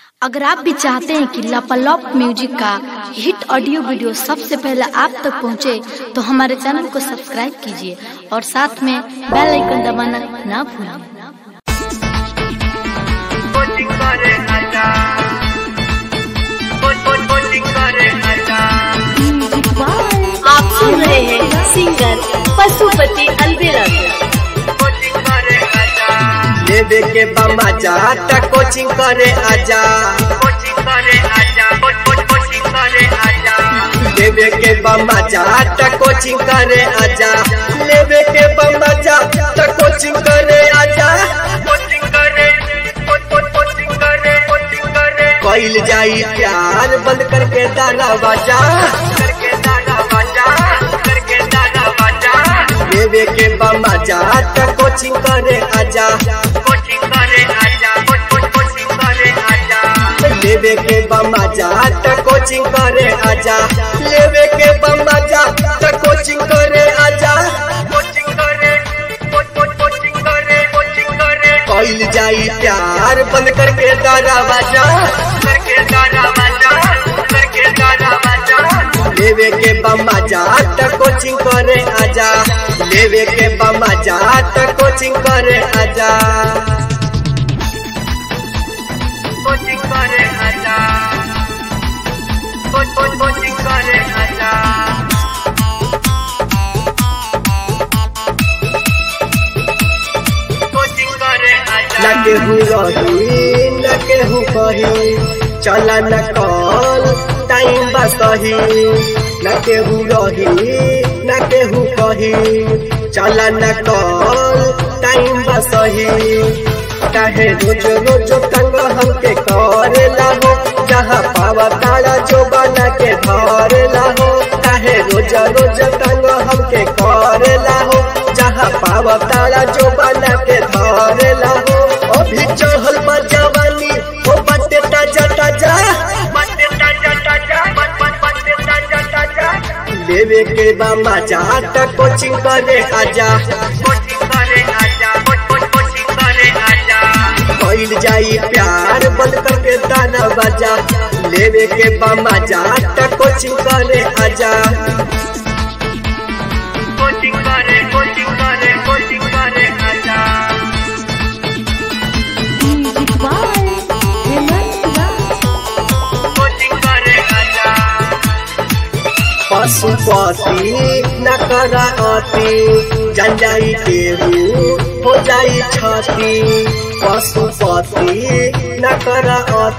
अगर आप भी चाहते हैं कि लापालॉप म्यूजिक का हिट ऑडियो वीडियो सबसे पहले आप तक पहुंचे, तो हमारे चैनल को सब्सक्राइब कीजिए और साथ में बेल आइकन दबाना ना भूलें कोचिंग करे आजा कोच कोच कोचिंग करे आजा आप सुन रहे हैं सिंगर पशुपति अलबेला कोचिंग करे आजा लेबे के बम्मा जाता कोचिंग करे आजा कोचिंग करे आजा कोच कोच कोचिंग करे आजा लेबे के बम्मा जाता कोचिंग करे आजा लेबे के बम्मा जाता कोचिंग करे आजा कोचिंग करे कोच कोच कोचिंग करे कोचिंग करे कइल जाई प्यार बंद करके दाना बाजा करके दादा बाजा करके दादा बाजा लेबे के बम्मा जाता कोचिंग करे आजा कोचिंग करे आजा कोच कोच कोचिंग करे आजा लेबे के बम्मा जाता कोचिंग करे आजा लेबे के बम्मा जाता कोचिंग करे आजा कोचिंग करे कोच कोच कोचिंग करे कोचिंग करे कइल जाई प्यार बंद करके दाना बाजा करके दादा बाजा करके दादा बाजा लेवे के बम्मा जात कोचिंग करे आजा लेवे के बम्मा जात कोचिंग करे आजा कोचिंग करे आजा कोच कोच कोचिंग करे आजा कोचिंग करे आजा न केहू रही न केहू कही चला न कल टाइम बस कही न केहू रही न केहू कही चला न कल टाइम बस कही काहे रोज रोज तंग हमके करे लाहो जहाँ पावा तारा जो बना के धरे लाहो काहे रोज रोज तंग हमके करे लाहो जहाँ पावा तारा जो बना के धरे लाहो अभी चढ़ल बा जवानी हो बटे ताजा ताजा बच्चे ताजा ताजा बच बच बच्चे ताजा ताजा लेवे के बा मजा त कोचिंग करे आजा कोचिंग करे आजा कोच कोच कोचिंग करे आजा कइल जाई प्यार बंद करके दाना बाजा लेवे के बा मजा त कोचिंग करे आजा कोचिंग करे कोचिंग करे कोचिंग करे आजा कोचिंग करे आजा पशुपति न करा अति जन जाई केहू हो जाई छती पशुपति न करा अति